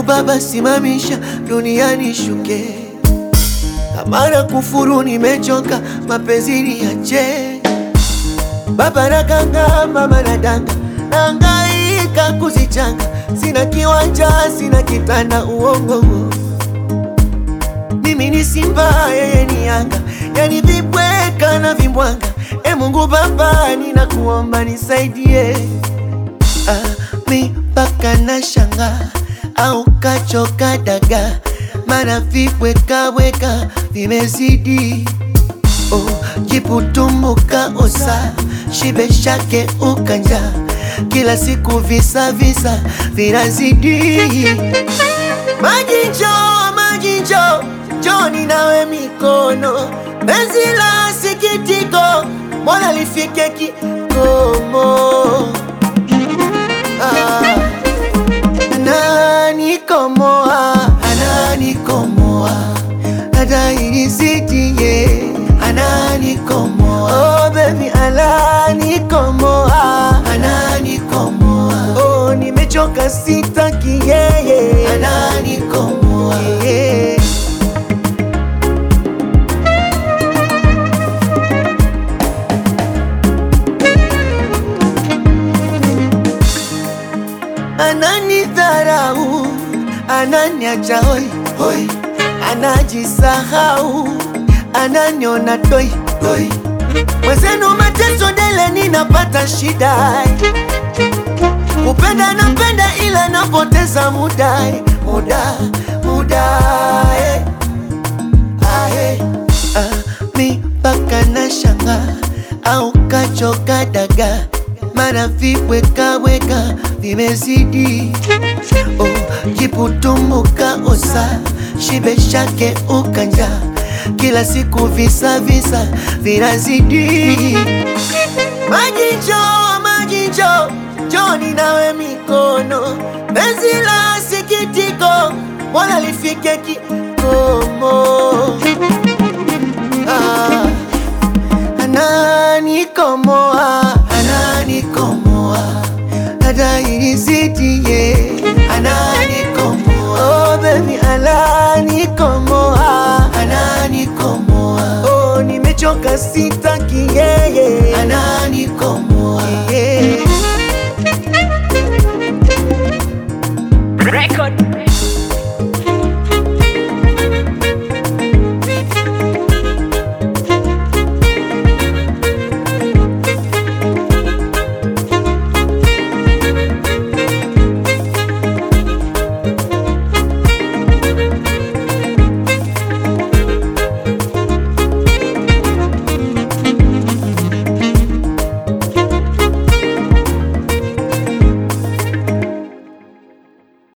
Baba simamisha duniani shuke, kama na kufuru nimechoka, mapenzi niache. Baba nakanga, mama nadanga, nahangaika kuzichanga, sina kiwanja, sina kitanda, uongo mimi ni Simba, yeye ni Yanga, yani vibweka na vimbwanga. E Mungu Baba, ninakuomba nisaidie. Ah, mi mpaka na shanga au kachoka daga, mana vibwekaweka vimezidi. Oh, jiputumbuka osa shibe shake ukanja, kila siku visa visa vinazidi. Maji njoo, maji njoo, njoni nawe mikono, penzi la sikitiko, mbona lifike kikomo? Ah, ananikomoa, ananikomoa, adairizitie, ananikomoa, oh baby, ananikomoa, ananikomoa, oh nimechoka, sitaki yeye, ananikomoa, yeah. Ananidharau, ananiacha hoi hoi, anajisahau, ananiona toi toi. Mwenzenu mateso dele, ninapata shida, kupenda napenda, ila napoteza muda muda muda eh. Ah, eh. Ah, mi mpaka na shanga au kachoka daga, mana vibwekaweka vimezidi. Oh, jiputumbuka osa shibe shake ukanja, kila siku visa visa vinazidi. Maji njoo, maji njoo, njoni nawe mikono, penzi la sikitiko, mbona lifike kikomo? Ah, ananikomoa, ananikomoa, adairizitie, ananikomoa, oh baby, ananikomoa, ananikomoa, oh nimechoka, sitaki yeye, ananikomoa, yeah.